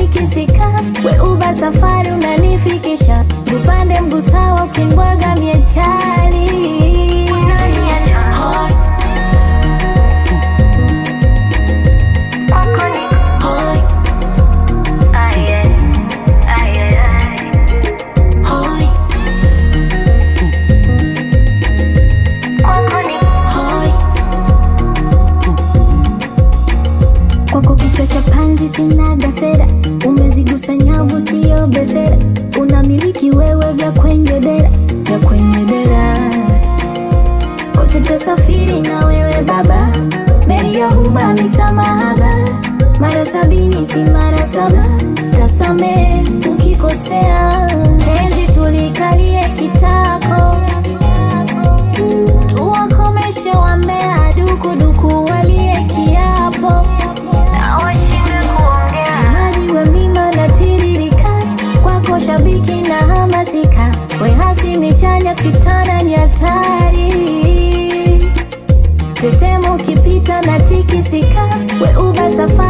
natikisika, we uba safari unanifikisha, tupande mguu sawa, ukimbwaga miechali Hoi. Hoi. Hoi. Hoi. Kwako kichwa cha panzi sinaga sera, umezigusa nyavu sio besera, unamiliki wewe vya kwenye dera, vya kwenye dera kote tasafiri na wewe baba, meli ya huba misamahaba, mara sabini si mara saba, tasamee ukikosea, penzi tulikalie kitako, tuwakomeshe wambea, dukuduku walie kiapo na washinde kuongea, maji we mima na tiririka, kwako shabiki na hamasika, we hasi michanya kitana ni hatari tetemo ukipita na tikisika, we uba safari